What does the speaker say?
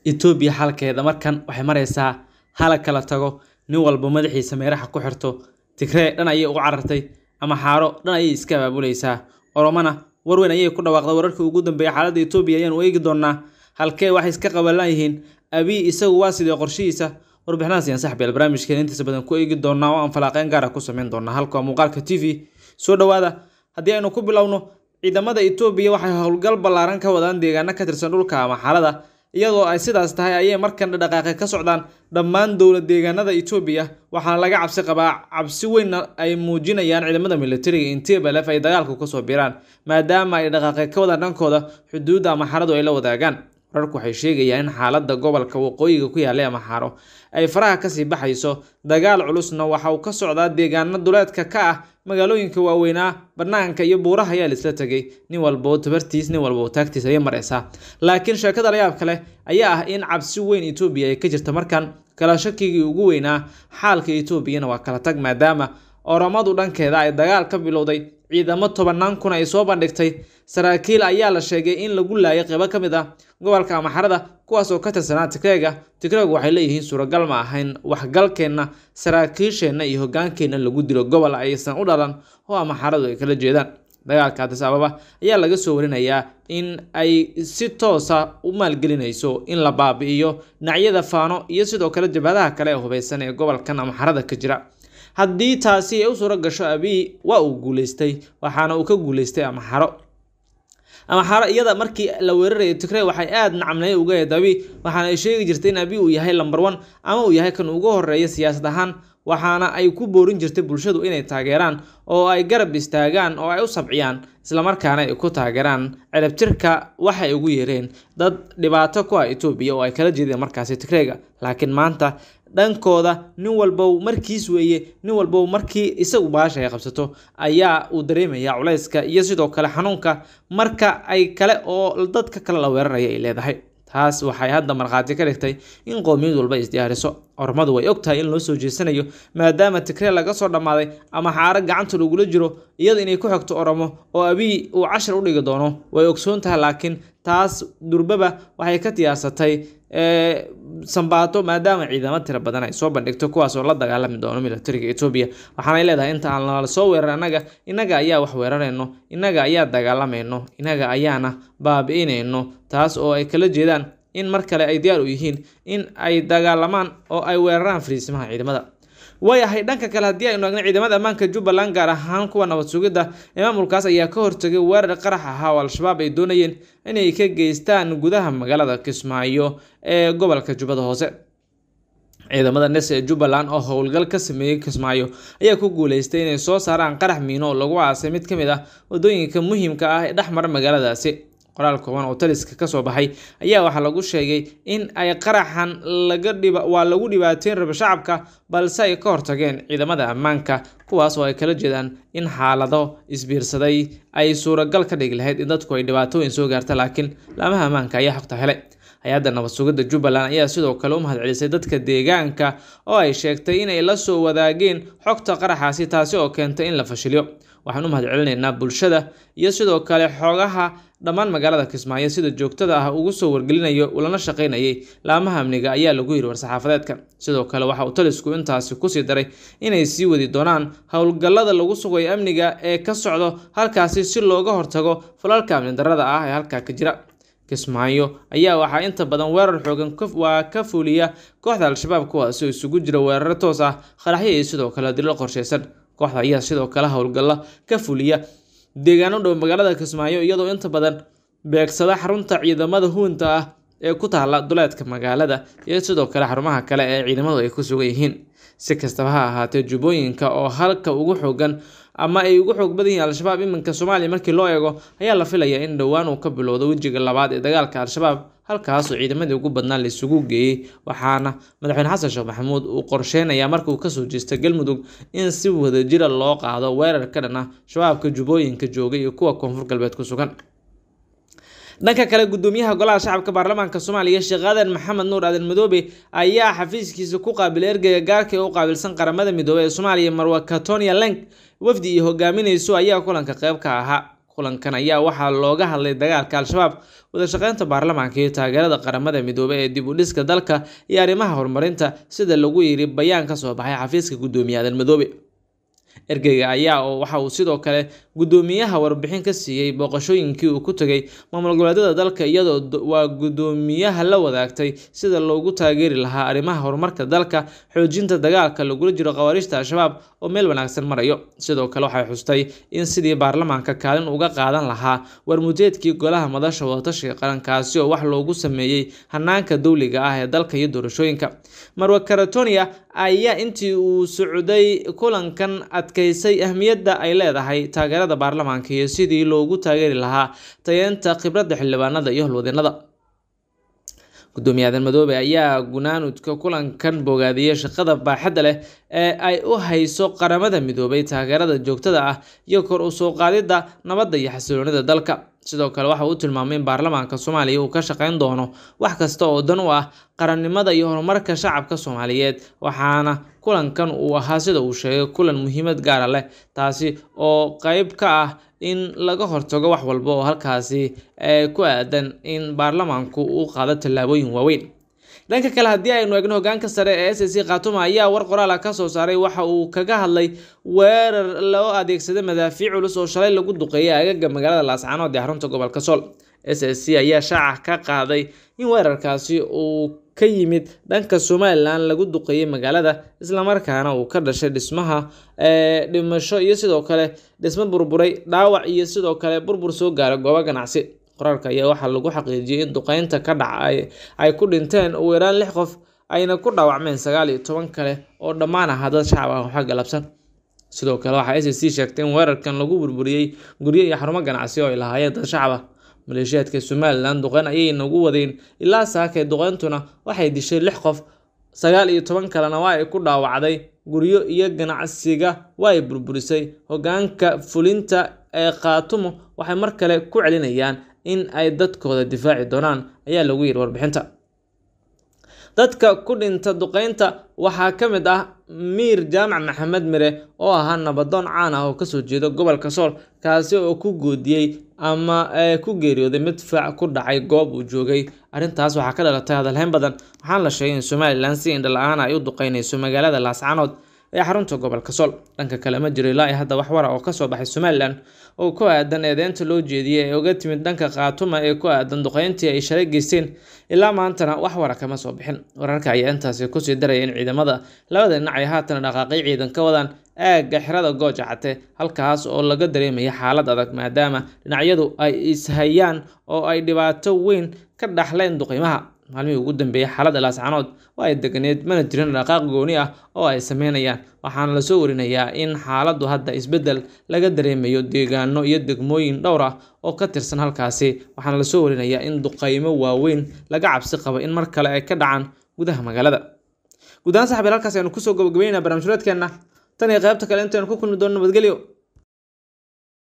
Itoobiya xalkeeda markan waxay maraysaa hala kala tago nin walba madaxiisa meeraha ku xirto Tigray dhan ayay uga carartay ama xaaro dhan ayay iska abaabuleysaa Oromana war weyn ayay ku dhawaaqday wararkii ugu dambeeyay xaaladda Itoobiya ayaan eegi doonaa halkee waxay iska qabalan yihiin Abiy isagu waa sidee qorshihiisa warbixinahaas ayaan saxbeel barnaamijkeena intiisa badan ku eegi doonaa oo aan falanqeyn gaar ah ku sameyn doonaa halka muuqaalka TV soo dhawaada haddii aynu ku bilowno ciidamada Itoobiya waxay howlgal ballaaran ka wadaan deegaano ka tirsan dhulka ama xaalada iyadoo ay sidaas tahay ayay markan dhaqaaqay ka socdaan dhammaan dowlad deegaanada Itoobiya waxaana laga cabsi qabaa cabsi weyn ay muujinayaan ciidamada militariga in TPLF ay dagaalku ka soo biiraan maadaama ay dhaqaaqay ka wadaan dhankooda xuduudda ama xaaladu ay la wadaagaan wararku waxay sheegayaan in xaaladda gobolka waqooyiga ku yaallay ama xaaro ay faraha kasii baxayso dagaal culusna waxa uu ka socdaa deegaano duleedka ka ah magaalooyinka waaweynaa banaanka iyo buuraha ayaa laisla tegay nin walba oo tabartiis nin walba oo taagtiis ayay maraysaa laakiin sheekada la yaab kale ayaa ah in cabsi weyn Itoobiya ay ka jirta markan kala shakigii ugu weynaa xaalka Itoobiyana waa kala tag maadaama Oromadu dhankeeda ay dagaal ka bilowday ciidamo tobanaan kun ay soo bandhigtay saraakiil ayaa la sheegay in lagu laayay qaybo ka mid ah gobolka amaxarada kuwaas oo ka tirsanaa Tigreega Tigreegu waxay leeyihiin suuragal ma ahayn waxgalkeenna saraakiisheenna iyo hogaankeenna lagu dilo gobol aysan u dhalan oo amaxaradu ay kala jeedaan dagaalka Addis Ababa ayaa laga soo warinayaa in ay si toosa u maalgelinayso in la baabi'iyo dhinacyada faano iyo sidoo kale jabhadaha kale ee hubeysan ee gobolkan amaxarada ka jira haddii taasi ay u suuro gasho Abiy waa uu guuleystay waxaana uu ka guuleystay amaxaro amaxaro iyada markii la weerarayo Tigray waxay aad nacamnay uga eed Abiy waxaana ay sheegi jirtay in Abiy uu yahay number 1 ama uu yahay kan ugu horeeya siyaasad ahaan waxaana ay ku boorin jirtay bulshadu inay taageeraan oo ay garab istaagaan oo ay u sabciyaan islamarkaana ay ku taageeraan ciribtirka waxay ugu yeereen dad dhibaato ku ah Itoobiya oo ay kala jeedeen markaasi Tigrayga laakiin maanta dhankooda nin walba markiis weeye nin walba markii isagu baasha ay qabsato ayaa uu dareemayaa culayska iyo sidoo kale xanuunka marka ay kale oo dadka kale la weeraraya ay leedahay taas waxay hadda markhaati ka dhigtay in qowmiyad walba isdiyaariso ormadu way ogtahay in loo soo jeesanayo maadaama Tigray laga soo dhammaaday ama xaaro gacanta lagula jiro iyada inay ku xigto Oromo oo Abiy uu cashar u dhigi doono way ogsoon tahay laakiin taas durbaba waxay ka diyaarsatay sambaato maadaama ciidamo tiro badan ay soo bandhigto kuwaas oo la dagaalami doono militariga Itoobiya waxaanay leedahay inta aan la soo weerar anaga inaga ayaa wax weerarayno inaga ayaa dagaalamayno inaga ayaana baabi'inayno taas oo ay kala jeedaan in mar kale ay diyaar u yihiin in ay dagaalamaan oo ay weeraraan fariisimaha ciidamada waayahay dhanka kale haddii aynu eegno ciidamada ammaanka Jubbaland gaar ahaan kuwa nabad sugidda ee maamulkaas ayaa ka hortagay weerar qarax ahaa oo al-shabaab ay doonayeen inay ka geystaan gudaha magaalada Kismaayo ee gobolka Jubbada Hoose ciidamada NES ee Jubbaland oo howlgal ka sameeyay Kismaayo ayaa ku guuleystay inay soo saaraan qarax miino oo lagu aasay mid ka mid ah wadooyinka muhiimka ah ee dhexmara magaaladaasi qoraal kooban oo taliska ka soo baxay ayaa waxaa lagu sheegay in ay qaraxan laga dhiba waa lagu dhibaateyn raba shacabka balse ay ka hortageen ciidamada ammaanka kuwaas oo ay kala jeedaan in xaalado isbiirsaday ay suuragal ka dhigi lahayd in dadku ay dhibaatooyin soo gaarta laakiin laamaha ammaanka ayaa xogta helay hay-adda nabad sugidda Jubbaland ayaa sidoo kale u mahadcelisay dadka deegaanka oo ay sheegtay inay la soo wadaageen xogta qaraxaasi taasi oo keentay in la fashiliyo waxaan u mahadcelinaynaa bulshada iyo sidoo kale xogaha dhammaan magaalada Kismaayo sida joogtada ah ugu soo wargelinayo ulana shaqeynayay laamaha amniga ayaa lagu yiri war-saxaafadeedka sidoo kale waxa uu talisku intaasi kusii daray inay sii wadi doonaan howlgallada lagu sugayo amniga ee ka socdo halkaasi si looga hortago falalka amni darrada ah ee halkaa ka jira Kismaayo ayaa waxaa inta badan weerar xoogan waa ka fuliya kooxda al-shabaab kuwaasi oo isugu jira weeraro toos ah qaraxyo iyo sidoo kale dilo qorsheysan kooxda ayaa sidoo kale howlgalla ka fuliya deegaano dhow magaalada Kismaayo iyadoo inta badan beegsada xarunta ciidamada huunta ah ee ku taala duleedka magaalada iyo sidoo kale xarumaha kale ee ciidamadu ay ku sugan yihiin si kastaba ha ahaatee jubbooyinka oo halka ugu xoogan ama ay ugu xoog badan yihiin al-shabaab iminka Soomaaliya markii loo eego ayaa la filayaa in dhowaan uu ka bilowdo wejiga labaad ee dagaalka al-shabaab halkaas oo ciidamadii ugu badnaa la isugu geeyey waxaana madaxweyne xasan sheekh maxamuud uu qorsheynayaa marka uu kasoo jeesta galmudug in si wadajira loo qaado weerar ka dhan ah shabaabka jubbooyinka joogay iyo kuwa koonfur galbeed ku sugan dhanka kale gudoomiyaha golaha shacabka baarlamaanka soomaaliya sheekh aadan maxamed nuur aadan madoobe ayaa xafiiskiisa ku qaabilay ergeyga gaarka ee u qaabilsan qaramada midoobey ee soomaaliya marwa katonia lenk wafdi iyo hogaaminayso ayaa kulanka qayb ka ahaa kulankan ayaa waxaa looga hadlay dagaalka al-shabaab wadashaqeynta baarlamaanka iyo taageerada qaramada midoobey ee dib u dhiska dalka iyo arrimaha horumarinta sida lagu yiri bayaan ka soo baxay xafiiska guddoomiye aadan madoobe ergeyga ayaa oo waxa uu sidoo kale guddoomiyaha warbixin ka siiyey booqashooyinkii uu ku tegay maamul goboleedyada dalka iyadoo waa guddoomiyaha la wadaagtay sida loogu taageeri lahaa arrimaha horumarka dalka xoojinta dagaalka lagula jiro khawaariijta al-shabaab oo meel wanaagsan marayo sidoo kale waxay xustay in sidii baarlamaanka kaalin uga qaadan lahaa warmujeedkii golaha madasha wadatashiga qarankaasi oo wax loogu sameeyey hanaanka dowliga ah ee dalka iyo doorashooyinka marwa karatonia ayaa intii uu socday kulankan adkeysay ahmiyadda ay leedahay taageerada baarlamaanka iyo sidii loogu taageeri lahaa tayeenta khibradda xildhibaanada iyo holwadeenada guddoomiye aadan madoobe ayaa gunaanudka kulankan bogaadiyey shaqada baaxadda leh ee ay u hayso qaramada midoobay taageerada joogtada ah iyo kor u soo qaadidda nabadda iyo xasiloonida dalka sidoo kale waxa uu tilmaamay in baarlamaanka soomaaliya uu ka shaqeyn doono wax kasta oo dan u ah qarannimada iyo horumarka shacabka soomaaliyeed waxaana kulankan uu ahaa sida uu sheegay kulan muhiimad gaara leh taasi oo qeyb ka ah in laga hortago wax walba oo halkaasi ku aadan in baarlamaanku uu qaado tallaabooyin waaweyn dhanka kale haddii aynu eegno hogaanka sare ee s c khatuma ayaa war qoraala ka soo saaray waxa uu kaga hadlay weerar loo adeegsaday madaafiic culus oo shalay lagu duqeeyay agaga magaalada laascaanood ee xarunta gobolka sool s s c ayaa shaaca ka qaaday in weerarkaasi uu ka yimid dhanka somalilan lagu duqeeyey magaalada islamarkaana uu ka dhashay dhismaha dhimasho iyo sidoo kale dhismo burburay dhaawac iyo sidoo kale burbur soo gaaray goobo ganacsi qoraalka ayaa waxaa lagu xaqiijiyey in duqeynta ka dhacay ay ku dhinteen ugu yaraan lix qof ayna ku dhaawacmeen sagaal iyo toban kale oo dhammaan ahaa dad shacab ah waxa galabsan sidoo kale waxaa s c sheegtay in weerarkan lagu burburiyey guryo iyo xarumo ganacsi oo ay lahaayeen dad shacab ah maleeshiyaadka somalilan duqeyn ayay nagu wadeen ilaa saakay duqeyntuna waxay dishay lix qof sagaal iyo toban kalena waa ay ku dhaawacday guryo iyo ganacsiga waa ay burburisay hogaanka fulinta ee khaatumo waxay mar kale ku celinayaan in ay dadkooda difaaci doonaan ayaa lagu yiri warbixinta dadka ku dhinta duqeynta waxaa ka mid ah miir jaamac maxamed mire oo ahaa nabadoon caan ah oo kasoo jeeda gobolka sool kaasi oo ku goodiyey ama ku geeriyooday midfac ku dhacay goob uu joogay arrintaas waxaa ka dhalatay hadalhayn badan waxaana la sheegay in somalilan si indhala-aan ay u duqeynayso magaalada laascaanood ee xarunta gobolka sool dhanka kale ma jiro ilaa hadda wax wara oo kasoo baxay somalilan oo ku aadan eedeynta loo jeediyey ee uga timid dhanka khaatuma ee ku aadan duqeyntii ay shalay geysteen ilaa maantana wax wara kama soo bixin wararka ayaa intaasi kusii daraya in ciidamada labada dhinac ay haatan dhaqaaqay ciidan ka wadaan aagga xerada gooja cate halkaas oo laga dareemaya xaalad adag maadaama dhinacyadu ay ishayaan oo ay dhibaato weyn ka dhaxleen duqeymaha maalmihii ugu dambeeyay xaaladda laascaanood waa ay deganeed mana jirin dhaqaaq gooni ah oo ay sameynayaan waxaana lasoo warinayaa in xaaladdu hadda isbeddel laga dareemayo deegaano iyo degmooyin dhowr ah oo ka tirsan halkaasi waxaana lasoo warinayaa in duqeymo waaweyn laga cabsi qabo in mar kale ay ka dhacaan gudaha magaalada guud ahaan saxbiil halkaas aynu kusoo gabagabeynaa barnaamijhureedkeenna tan iyo qaybta kale intaynu ku kulmi doono nabadgelyo